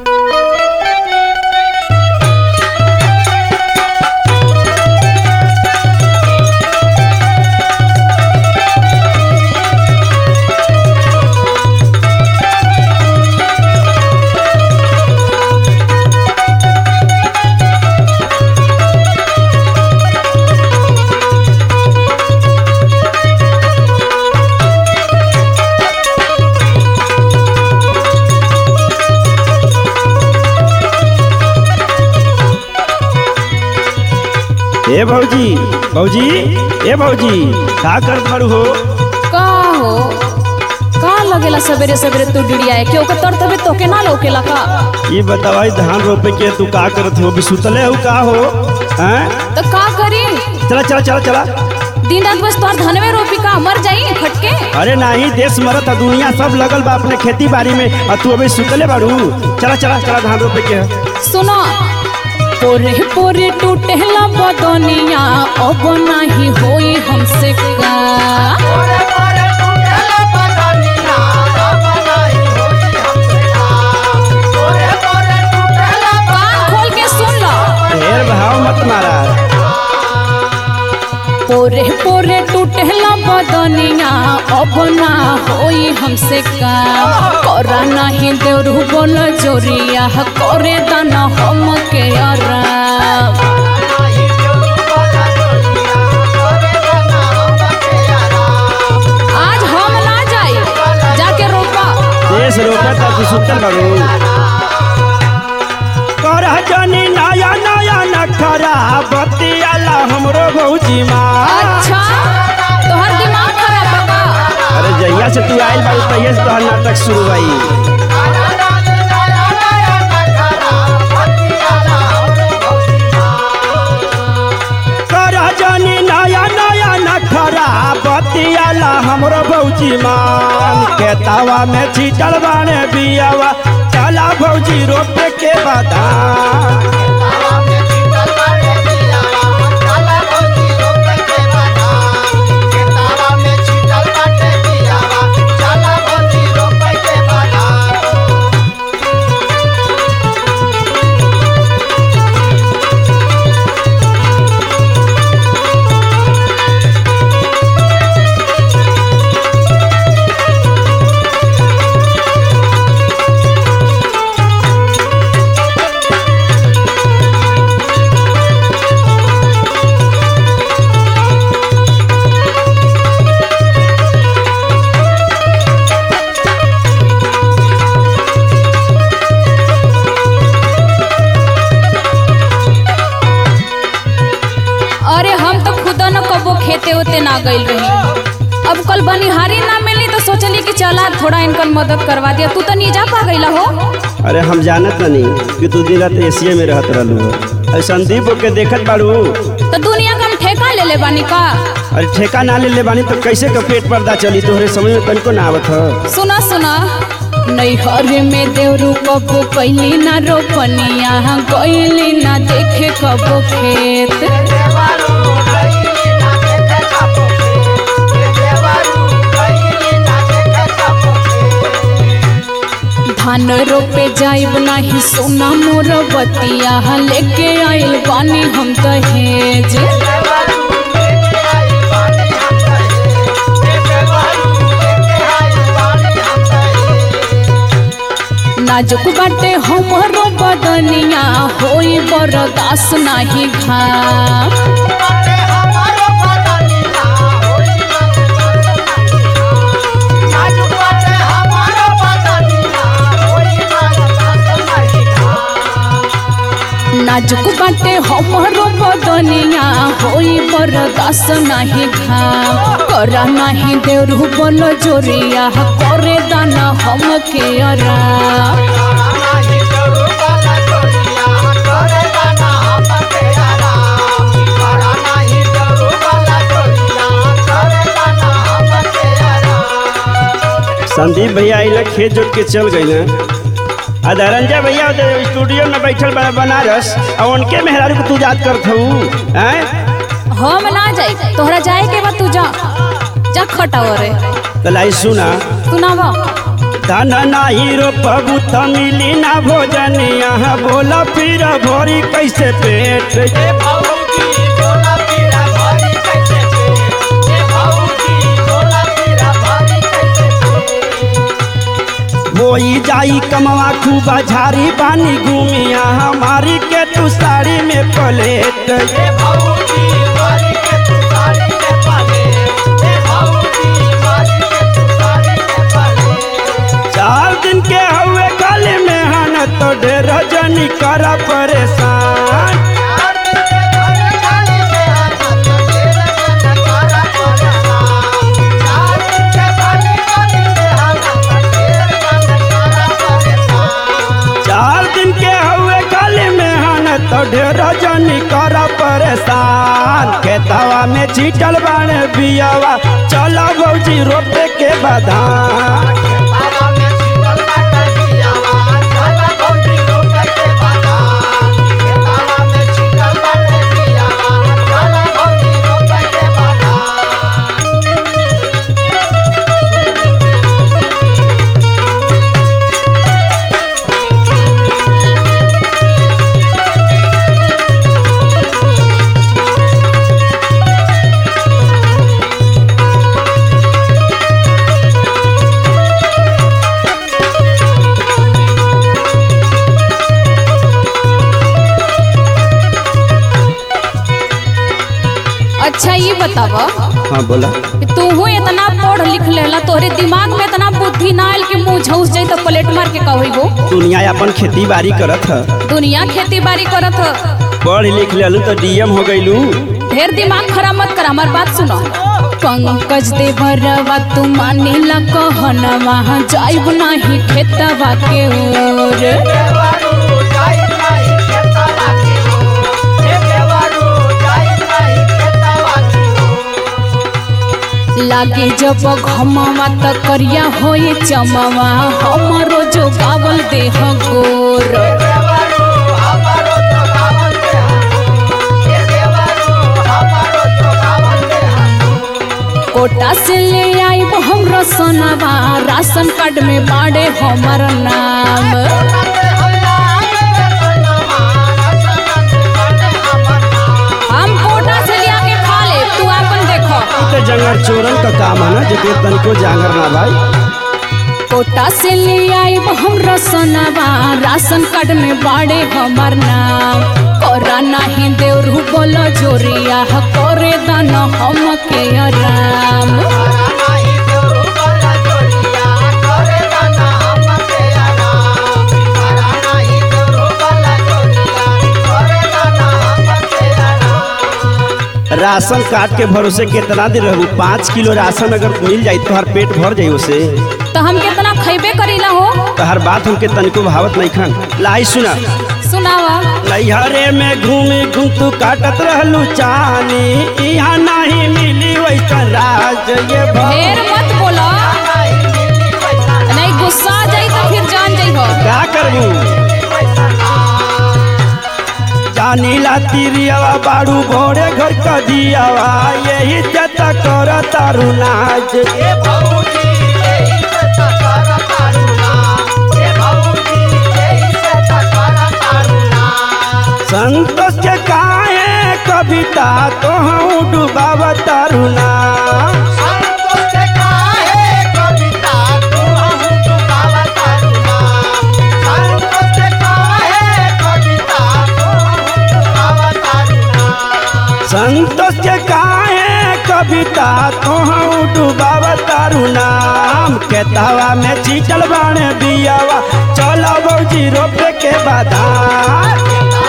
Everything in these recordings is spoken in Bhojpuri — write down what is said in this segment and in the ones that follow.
ए भौजी भौजी ए भौजी का करत बारू हो का हो का लगेला सवेरे सवेरे तू डिड़ियाए के ओकर तर तबे तोके ना लौकेला का ये बतावाई धान रोपे के तू का करत हो अभी सुतले हो का हो हैं तो का करी चला चला चला चला दिन रात बस तोहर धनवे रोपी का मर जाई फटके अरे नाही देश मरत है दुनिया सब लगल बा अपने खेती बाड़ी में और तू अभी सुतले बाड़ू चला चला चला धान रोपे के सुनो पोरे पोरे टूटेला बदनिया अब नाही होई हमसे का कान खोल के सुन लो ढेर भाव मत मारा पोरे पोरे टूटेला बदनिया अब ना होई हमसे का करा नहीं देवरू बोल जोरिया करे दाना हम के आराम आज हम ना जाई जाके रोपा देश रोपे तो तू सुतल बाड़ू कर जनी नया नया नखरा बतियाला हमरो भौजी माँ अच्छा तोहर दिमाग खराब है का अरे जहिया से तू आइल बाड़ू तहिया से तोहर नाटक शुरू भाई कर जनी नया नया नखरा बतियाला हमरो भौजी मान के तावा में छीटल बाने बियावा चला भौजी रोपे के बादाम अरे हम तो खुदा न कबो खेते होते ना गइल रही अब कल बनिहारी ना मिली तो सोचली कि चला थोड़ा इनकर मदद करवा दिया तू तो नहीं जा पा गईला हो अरे हम जानत नहीं कि तू दिन रात एशिया में रहत रहलू अरे संदीप के देखत बाड़ू तो दुनिया का हम ठेका ले ले बानी का अरे ठेका ना ले ले बानी तो कैसे का पेट पर्दा चली तोहरे समझ में तनिको ना आवत ह सुना सुना नैहर में देवरू कबो कैली ना रोपनिया गईली ना देखे कबो खेत धान रोपे जाइब नाही सोना मोर बतिया लेके आइल बानी हम दहेज नाजुक बाटे हमरो बदनिया होई बरदास नाही घाम नाजुक बाटे हमरो बदनिया होई बरदास नाही घाम करा नाही देवरू बोल जोरिया करे दाना हम के आराम संदीप भैया आइला खेत जोत के चल गई ना आ धरंजय भैया उधर स्टूडियो में बैठल बा बनारस और उनके मेहरारू को तू याद करत हूँ हैं हम ना जाई तोहरा जाए के बाद तू जा जा खटाव रे तो लाई सुना सुनावा धन नाही रोपबू त मिली ना भोजनिया बोला फिर भोरी कैसे पेट बोई जाई कमवा खूबा झारी पानी घूमिया हमारी के तू साड़ी में पलेट चार दिन के हुए गले में हन तो ढेर जनी कर परेशान चार दिन के हुए गले में हन तो ढेर जनी कर परेशान खेतवा में छीटल बाणे बियावा चला भौजी रोपे के बधान अच्छा ये बताव हाँ बोला कि तूहू इतना पढ़ लिख लेला तोहरे दिमाग में इतना बुद्धि ना आयल कि मुंह झौस जाई तो प्लेट मार के कहबो दुनिया अपन खेती बाड़ी करत ह दुनिया खेती बाड़ी करत ह पढ़ लिख लेलू तो डीएम हो गईलू ढेर दिमाग खराब मत कर हमार बात सुनो पंकज देवरवा तू मानेला कहनवा जाइब नाही खेतवा के ओर लागे जब घमवा त करिया होए चमवा हमरो जो गावल देह गोर कोटा से ले आइब हमरो सोनवा राशन कार्ड में बाड़े हमर नाम हम कोटा से लिया के खा ले तू अपन देखो तो जंगल चोरन का काम है ना जेके तनिको जांगर ना भाई कोटा से ले आइब हमरो सोनवा राशन कार्ड में बाड़े हमर नाम कोरा नाही देवरू बोलो जोरिया करे दाना हम के आराम राशन कार्ड के भरोसे कितना दिन रहू पाँच किलो राशन अगर मिल जाई तो हर पेट भर जाई उसे तो हम कितना खैबे करीला हो तो हर बात हमके तनिको भावत नहीं खान लाई सुना सुनावा नैहरे में घूमी घूम तू काटत रहलू चानी यहाँ नहीं मिली वैसा राज ये भव- ढेर मत बोलो नहीं गुस्सा आ जाई तो फिर जान जाई हो क्या करबू जानी ला तिरियावा बाड़ू भोरे घर का दियावा यही जता कर तारू नाच संतोष के काहे कविता तो हम डुबाव तारू ना संतोष के काहे कविता तो हम डुबाव तारू नाम के तावा में चीचल बाणे बियावा चलो बौजी रोपे के बादाम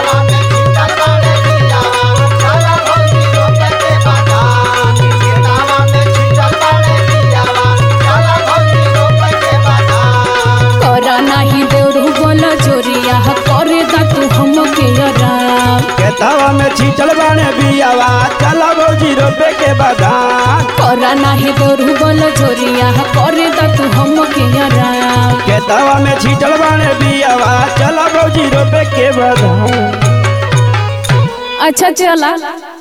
करा नाही देवरू बोलो जोरिया करे दा तू हम के आराम खेतवा में छीटल बाणे बियावा चला भौजी रोपे के बादाम करा नाही देवरू बोलो जोरिया करे दा तू हम के आराम खेतवा में छीटल बाणे बियावा चला भौजी रोपे के बादाम अच्छा चला